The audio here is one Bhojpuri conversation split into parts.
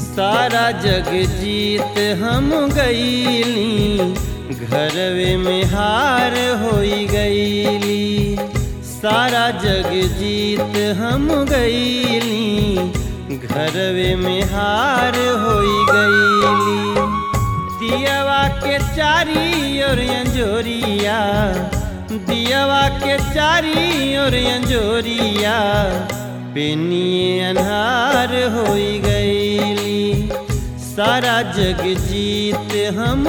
सारा जग जीत हम गईली घरवे में हार होई गईली सारा जग जीत हम गईली घरवे में हार होई गईली दियवा के चारी और अंजोरिया दियवा के चारी और अंजोरिया पेनिए अन्हार होई गईली सारा जग जीत हम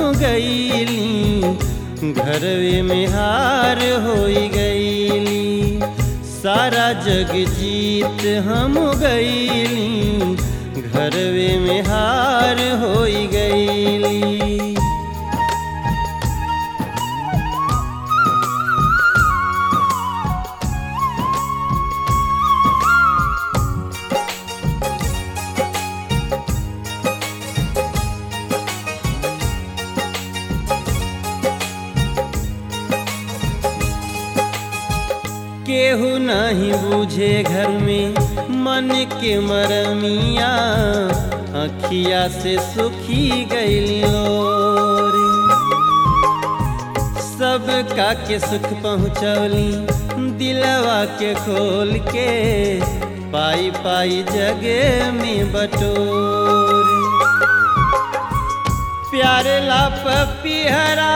गईली घरवे में हार होई गईली सारा जग जीत हम गईली घरवे में हार होई गईली केहू नहीं बूझे घर में मन के मरमिया अखिया से सुखी गईलो रे सब का के सुख पहुँचौली दिलवा के खोल के पाई पाई जगे में बटोर प्यारे ला पपिहरा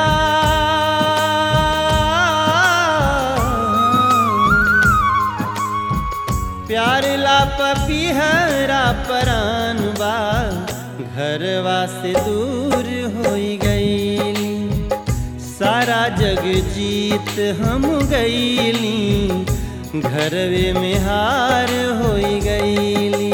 प्यार ला पपिहरा परान बा घरवा से दूर होई गईली सारा जग जीत हम गईली घरवे में हार होई गईली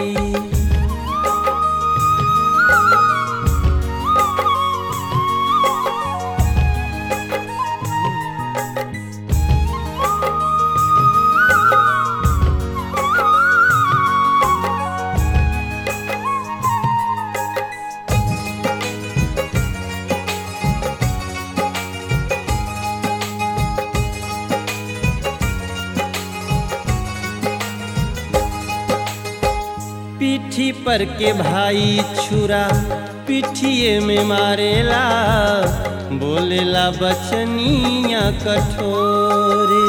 पीठी पर के भाई छुरा पिठिए में मारेला बोलेला बचनिया कठोरे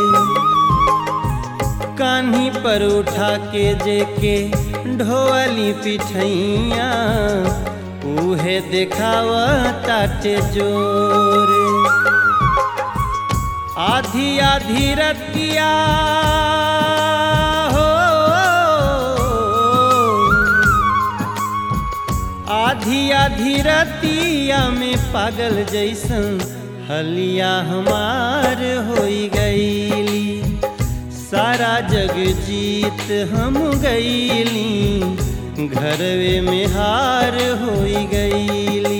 कान्ही पर उठा के जेके ढोअली पिठैया उहे देखावा ताटे जोरे आधी आधी रतिया हो आधी आधी रतिया में पागल जैसन हलिया हमार होई गईली सारा जग जीत हम गईली घरवे में हार होई गईली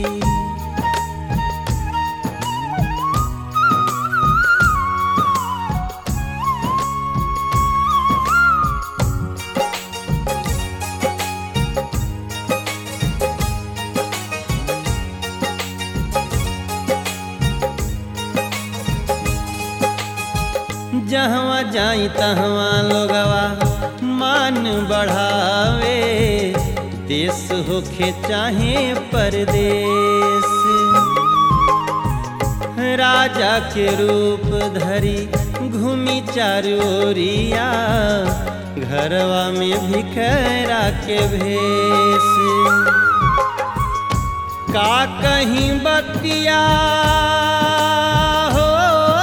जहवा जाई तहवा लोगवा मान बढ़ावे देश होखे चाहे परदेश राजा के रूप धरी घूमी चारोरिया घरवा में भिखरा के भेष का कहीं बतिया हो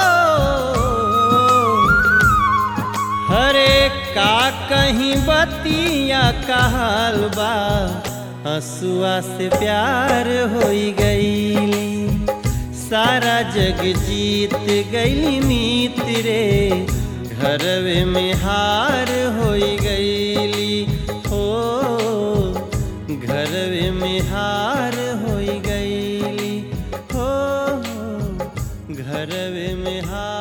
हरे का कहीं बतिया कहल बा हसुआ से प्यार होई गईली सारा जग जीत गईली मीत रे घरवे में हार होई गईली हो घरवे में हार होई गईली हो घरवे में हार